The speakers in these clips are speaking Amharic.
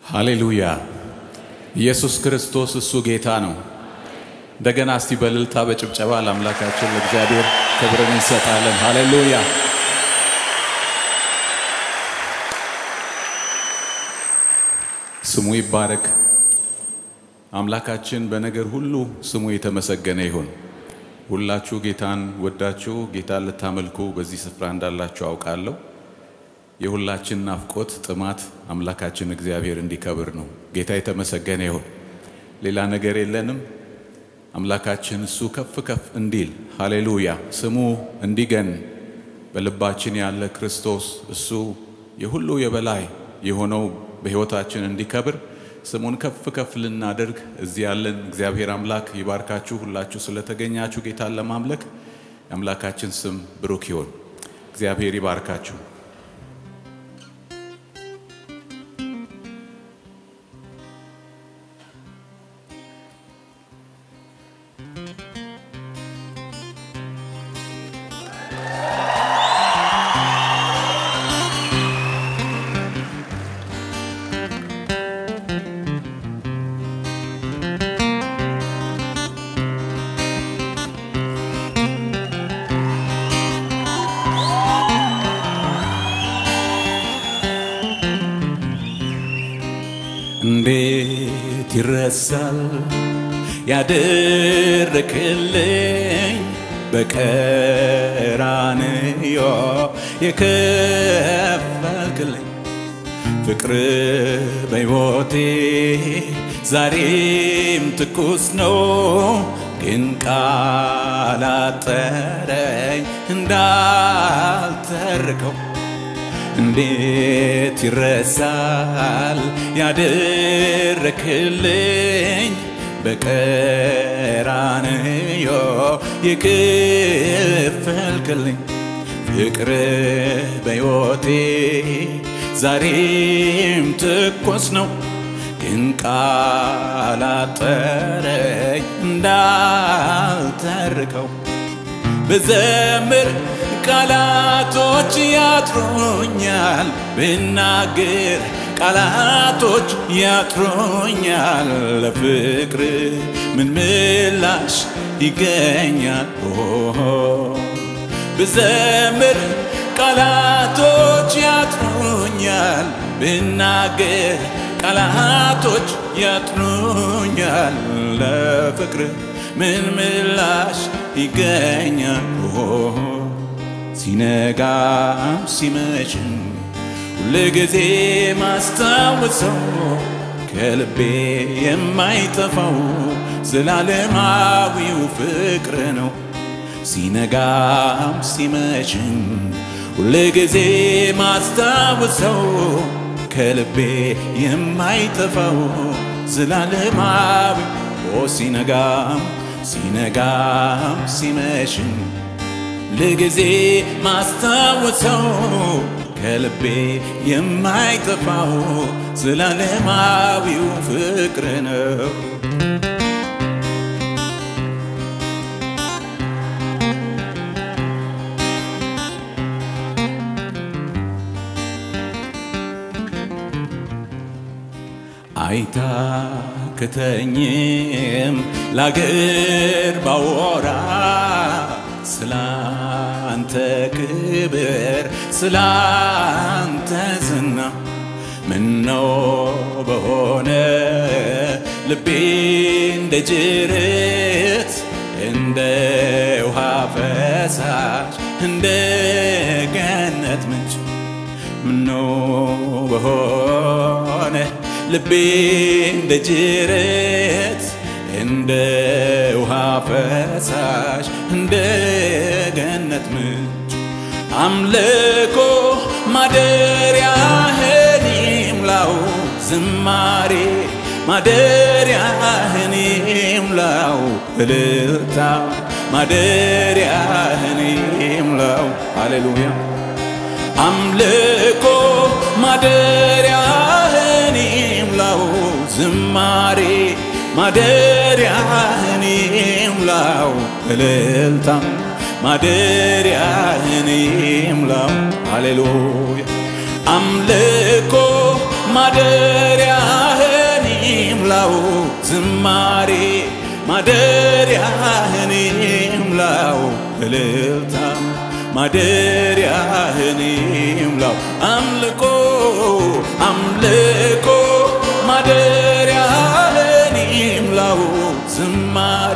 ሃሌሉያ! ኢየሱስ ክርስቶስ እሱ ጌታ ነው። እንደገና እስቲ በእልልታ በጭብጨባ ለአምላካችን ለእግዚአብሔር ክብርን እንሰጣለን። ሃሌሉያ! ስሙ ይባረክ። አምላካችን በነገር ሁሉ ስሙ የተመሰገነ ይሁን። ሁላችሁ ጌታን ወዳችሁ ጌታን ልታመልኩ በዚህ ስፍራ እንዳላችሁ አውቃለሁ። የሁላችን ናፍቆት ጥማት አምላካችን እግዚአብሔር እንዲከብር ነው። ጌታ የተመሰገነ ይሁን። ሌላ ነገር የለንም። አምላካችን እሱ ከፍ ከፍ እንዲል ሃሌሉያ፣ ስሙ እንዲገን በልባችን ያለ ክርስቶስ እሱ የሁሉ የበላይ የሆነው በሕይወታችን እንዲከብር ስሙን ከፍ ከፍ ልናደርግ እዚህ ያለን እግዚአብሔር አምላክ ይባርካችሁ። ሁላችሁ ስለተገኛችሁ ጌታን ለማምለክ የአምላካችን ስም ብሩክ ይሁን። እግዚአብሔር ይባርካችሁ። እንዴት ይረሳል ያደረክልኝ በቀራንዮ የከፈልክልኝ ፍቅር በሕይወቴ ዛሬም ትኩስ ነው፣ ግን ቃል አጠረኝ እንዳልተርከው እንዴት ይረሳል ያደረክልኝ በቀራንዮ የከፈልክልኝ ፍቅር በሕይወቴ ዛሬም ትኩስ ነው፣ ግን ቃል አጠረኝ እንዳልተርከው ብዘምር ቃላቶች ያጥሩኛል፣ ብናገር ቃላቶች ያጥሩኛል። ለፍቅር ምን ምላሽ ይገኛል? ብዘምር ቃላቶች ያጥሩኛል፣ ብናገር ቃላቶች ያጥሩኛል። ለፍቅር ምን ምላሽ ይገኛል? ሲነጋም ሲመሽም ሁልጊዜ ማስታወሰው ከልቤ የማይጠፋው ዘላለማዊው ፍቅር ነው። ሲነጋም ሲመሽም ሁልጊዜ ማስታወሰው ከልቤ የማይጠፋው ዘላለማዊ ሲነጋም ሲነጋም ሲመሽም ለጊዜ ማስታወሰው ከልቤ የማይጠፋው ዘላለማዊው ፍቅር ነው። አይታክተኝም ላገር ባወራ ስላንተ ክብር ስላንተ ዝና ምነው በሆነ ልቤ እንደ ጅረት እንደ ውሃ ፈሳሽ እንደ ገነት ምንጭ ምነው በሆነ ልቤ እንደ ጅረት እንደ ውሃ ፈሳሽ እንደ ገነት ምንጭ አምልኮ ማደሪያህን ይምላው ዝማሬ ማደሪያህን ይምላው እልልታ ማደሪያህን ይምላው ሃሌሉያ አምልኮ ማደሪያህን ይምላው ዝማሬ ማደሪያህን ይምላው እልልታ ማደሪያህን ይምላው ሃሌሉያ አምልኮ ማደሪያህን ይምላው ዝማሬ ማደሪያህን ይምላው እልልታ ማደሪያህን ይምላው አምልኮ አምልኮ ማደሪያህን ይምላው ዝማሬ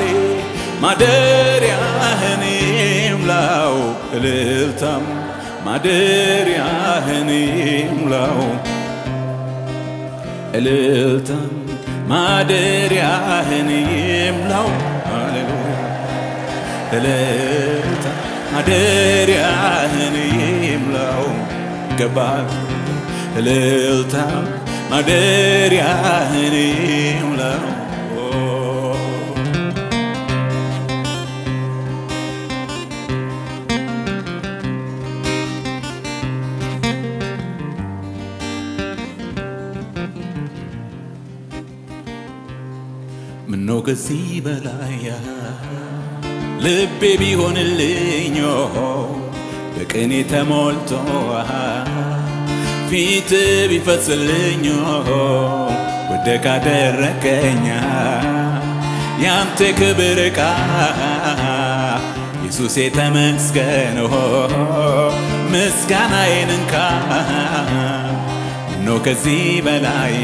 ማደሪያህን ይምላው እልልታም ማደሪያህን ይምላው እልልታም ማደሪያህን ይምላው ሃሌሉያ እልልታ ማደሪያህን ይምላው ይገባል እልልታ ማደሪያህን ይምላው ምነው ከዚህ በላይ ልቤ ቢሆንልኝ በቅኔ ተሞልቶ ፊት ቢፈስልኝ ወደ ካደረከኛ ያንተ ክብር ዕቃ ኢየሱስ የተመስገን ምስጋናዬን እንካ ምነው ከዚህ በላይ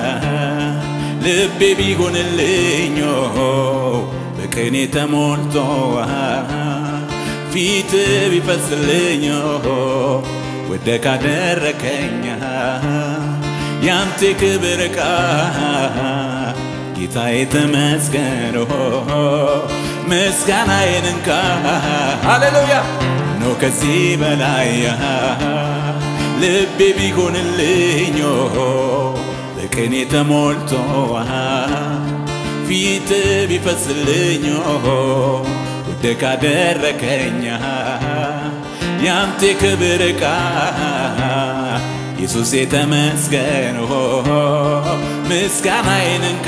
ልቤ ቢሆንልኝ በቅኔ ተሞልቶ ፊት ቢፈስልኝ ወደ ካደረከኛ ያንተ ክብር ዕቃ ጌታዬ ተመስገን ምስጋናዬን እንካ ሃሌሉያ ነው ከዚህ በላይ ልቤ ቢሆንልኝ በቅኔ ተሞልቶ ፊት ቢፈስልኝ ወደ ካደረከኛ ያንተ ክብር ዕቃ ኢየሱስ የተመስገን ምስጋናዬን እንካ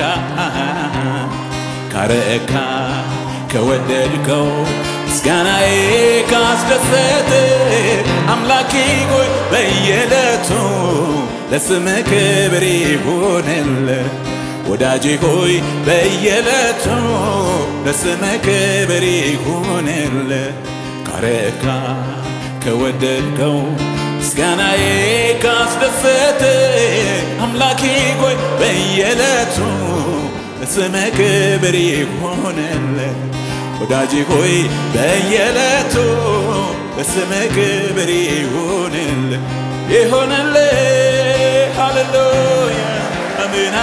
ካረካ ከወደድከው ምስጋናዬ ካስደሰት አምላኬ ሆይ በየዕለቱ ለስም ክብር ይሁንል ወዳጄ ሆይ በየዕለቱ ለስም ክብር ይሁንል ካረካ ከወደድከው ምስጋናዬ ካስደሰት አምላኬ ሆይ በየዕለቱ ለስም ክብር ይሁንል ወዳጄ ሆይ በየዕለቱ ለስም ክብር ይሁንል ይሁንል ሃሌሉያ አሜን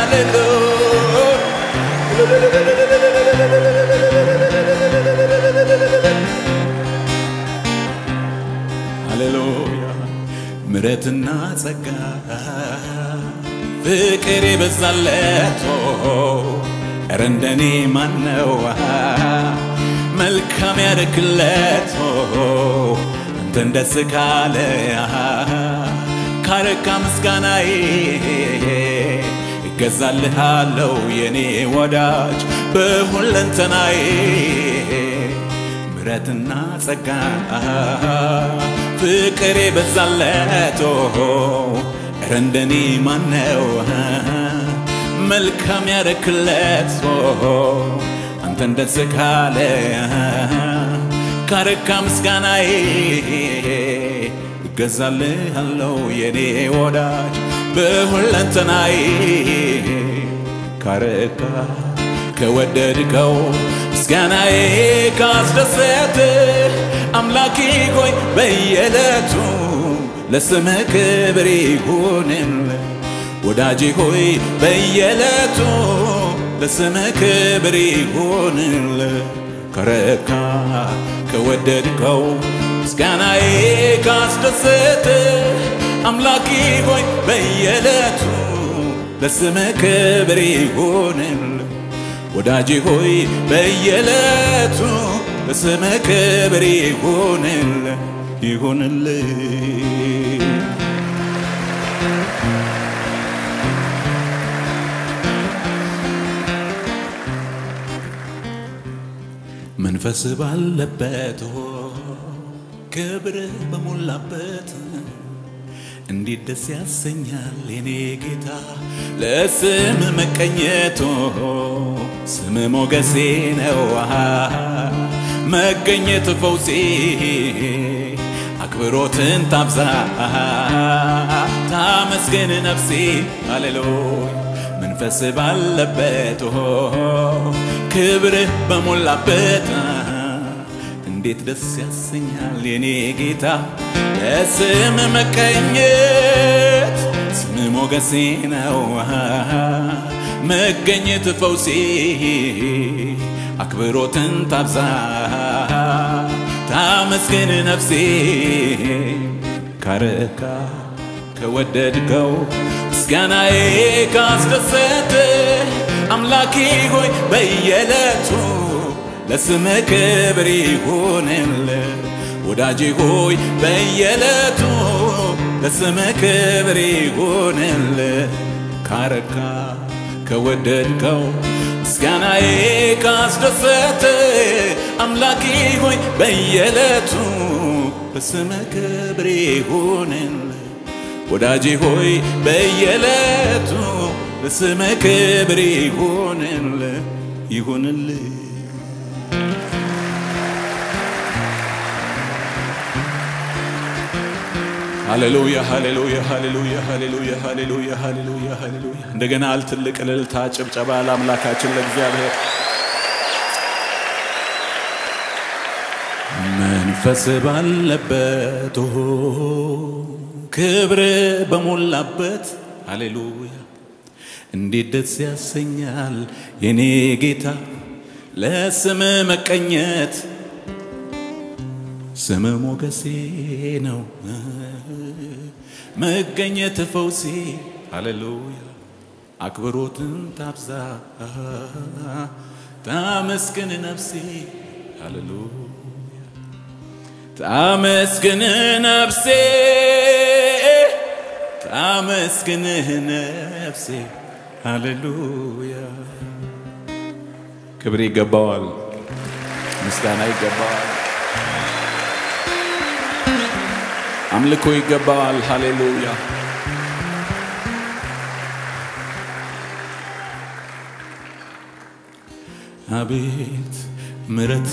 ሃሌሉያ ምረትና ጸጋ ፍቅር የበዛለት ኧረ እንደኔ ማነው መልካም ያደርግለት አንተን ደስ ካለ ካረካ ምስጋናዬ እገዛልሃለው የኔ ወዳጅ በሁለንተናዬ ምረትና ጸጋ ፍቅር የበዛለት ኧረ እንደኔ ማነው መልካም ያረክለት አንተን ደስ ካለ ካረካ ምስጋናዬ እገዛልሃለው የኔ ወዳጅ በሁለንተናዬ ካረካ ከወደድከው ምስጋናዬ ካስደሰት አምላኬ ሆይ በየዕለቱ ለስምህ ክብር ይሁንል ወዳጄ ሆይ በየዕለቱ ለስምህ ክብር ይሁንል ከረካ ከወደድከው ምስጋናዬ ካስደሰት አምላኬ ሆይ በየዕለቱ ለስምህ ክብር ይሁንል ወዳጄ ሆይ በየዕለቱ ለስምህ ክብር ይሁንል ይሁንል መንፈስ ባለበት ክብር በሞላበት እንዴት ደስ ያሰኛል የኔ ጌታ ለስም መቀኘቶ ስም ሞገሴ ነው መገኘት ፈውሴ አክብሮትን ታብዛ ታመስገን ነፍሴ ሃሌሉያ መንፈስ ባለበት ክብር በሞላበት እንዴት ደስ ያሰኛል የኔ ጌታ ለስም መቀኘት ስም ሞገሴ ነው መገኘት ፈውሴ አክብሮትን ታብዛ ታመስገን ነፍሴ ካረካ ከወደድከው ምስጋናዬ ካስደሰተ አምላኬ ሆይ በየዕለቱ ለስም ክብር ይሁንል ወዳጄ ሆይ በየዕለቱ ለስም ክብር ይሁንል ካረካ ከወደድከው ምስጋናዬ ካስደሰተ አምላኬ ሆይ በየዕለቱ ለስም ክብር ይሁንል ወዳጄ ሆይ በየዕለቱ ለስም ክብር ይሁንል ይሁንል ሃሌሉያ ሃሌሉያ ሃሌሉያ ሃሌሉያ ሃሌሉያ ሃሌሉያ ሃሌሉያ እንደገና ትልቅ እልልታ ጭብጨባ ለአምላካችን ለእግዚአብሔር መንፈስ ባለበት ክብር በሞላበት ሃሌሉያ እንዴት ደስ ያሰኛል የኔ ጌታ ለስም መቀኘት ስም ሞገሴ ነው መገኘት ፈውሴ ሃሌሉያ አክብሮትን ታብዛ ታመስግን ነፍሴ ሃሌሉያ ታመስግን ነፍሴ ታመስግንህ ነፍሴ ሃሌሉያ ክብር ይገባዋል ምስጋና ይገባዋል አምልኮ ይገባዋል ሃሌሉያ አቤት ምረት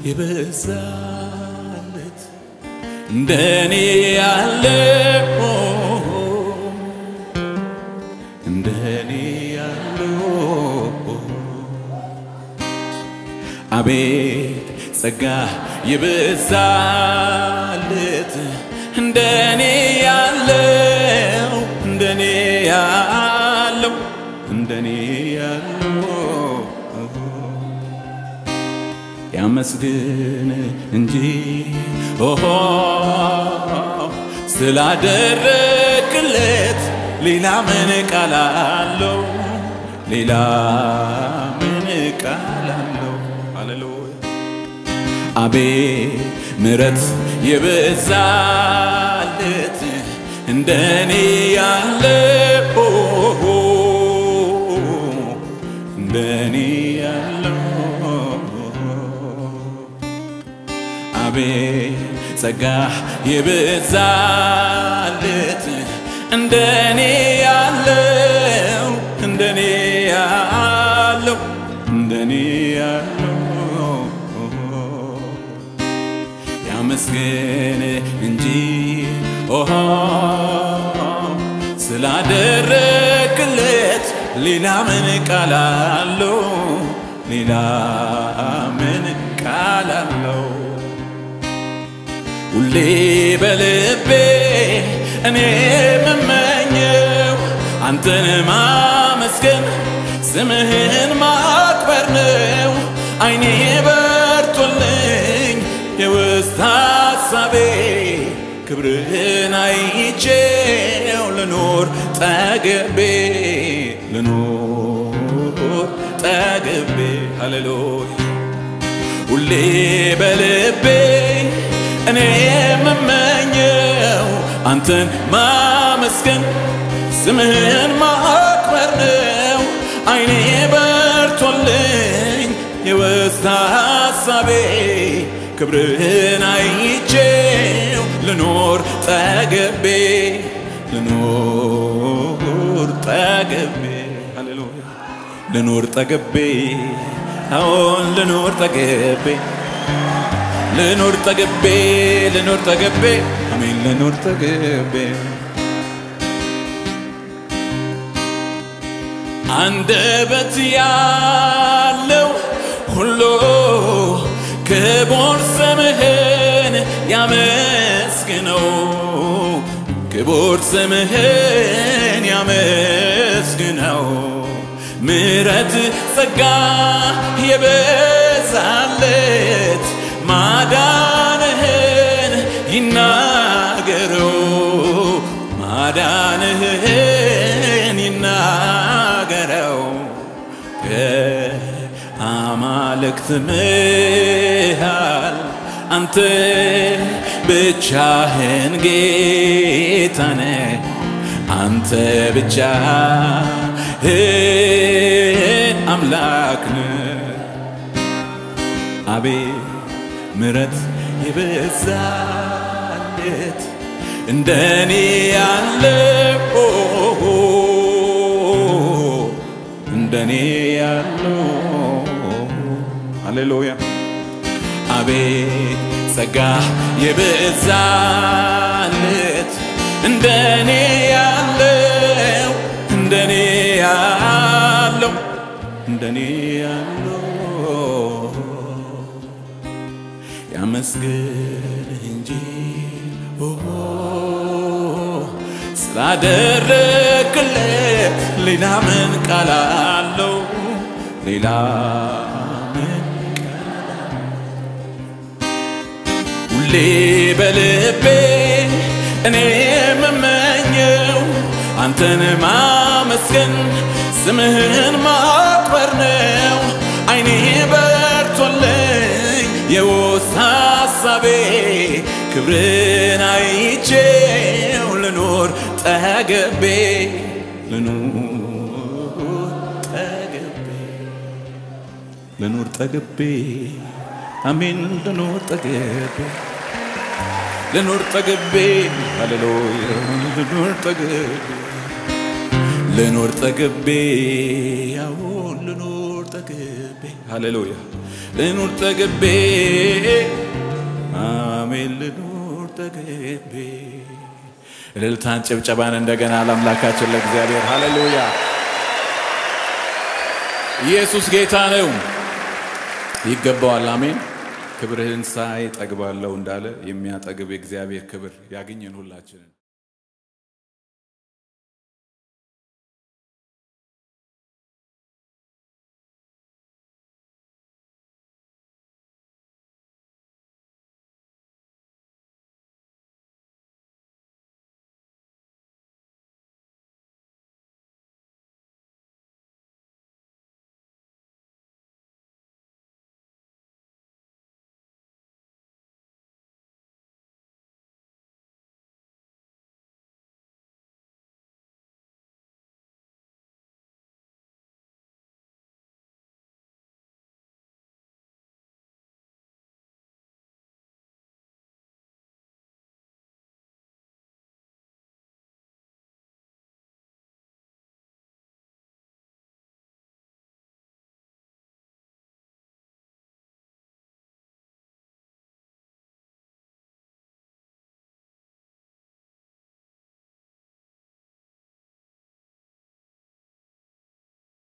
የበዛለት እንደኔ ያለ እንደኔ ያለው አቤት ጸጋ የበዛለት እንደኔ ያለው እንደኔ ያለው እንደኔ ያለው ያመስግን እንጂ ኦሆ ስላደረግለት ሌላ ምን ቃል አለው? ሌላ ምን ቃል አለው? ሃሌሉያ አቤት ምረት የበዛለት እንደኔ ያለ እንደኔ ያለው አቤት ጸጋ የበዛለት እንደኔ ያለው እንደኔ ያለው እንደኔ ያለው ያመስገን እንጂ ኦሆ ስላደረግለት ሌላ ምን ቃል አለው? ሌላ ምን ቃል አለው? ሁሌ በልቤ እኔ የምመኘው አንተን ማመስገን ስምህን ማክበር ነው። አይኔ በርቶልኝ የውስጥ ሐሳቤ ክብርህን አይቼው ልኖር ጠግቤ ልኖር ጠግቤ ሃሌሉያ ሁሌ በልቤ እኔ የምመኘው አንተን ማመስገን ስምህን ማክበር ነው። አይኔ በርቶልኝ የውስጥ ሐሳቤ ክብርህን አይቼው ልኖር ጠግቤ ልኖር ጠግቤ ሃሌሉያ ልኖር ጠግቤ አዎን ልኖር ጠግቤ ልኖር ጠግቤ ልኖር ጠግቤ አሜን ልኖር ጠግቤ አንደበት ያለው ሁሉ ክቡር ስምህን ያመስግነው ክቡር ስምህን ያመስግነው ምረት ጸጋ የበዛለት ማዳንህን ይናገረው ማዳንህን ይናገረው ከአማልክት መሃል አንተ ብቻህን ጌታ ነህ አንተ ብቻህን አምላክ ነህ አቤት ምረት የበዛለት እንደኔ ያለ እንደኔ ያለው ሃሌሉያ አቤት ጸጋ የበዛለት እንደኔ ያለው እንደኔ ያለው እንደኔ ያለው ያመስግንህ እንጂ ስላደረግለት ሌላ ምን ቃል አለው? ሌላ ምን ሁሌ በልቤ እኔ የምመኘው አንተን ማመስገን ስምህን ማክበር ነው። አይኔ በርቶልኝ የውስጥ ሐሳቤ ክብርን አይቼው ልኖር ጠገቤ ልኖር ጠገቤ ልኖር ጠገቤ አሜን ልኖር ጠገቤ ልኖር ጠግቤ ሃሌሉያ ልኖር ጠግቤ ልኖር ጠግቤ አዎን ልኖር ጠግቤ ሃሌሉያ ልኖር ጠግቤ አሜን ልኖር ጠግቤ እልልታን ጭብጨባን እንደገና ለአምላካችን ለእግዚአብሔር ሃሌሉያ ኢየሱስ ጌታ ነው ይገባዋል አሜን ክብርህን ሳይ ጠግባለሁ እንዳለ የሚያጠግብ የእግዚአብሔር ክብር ያግኘን ሁላችንን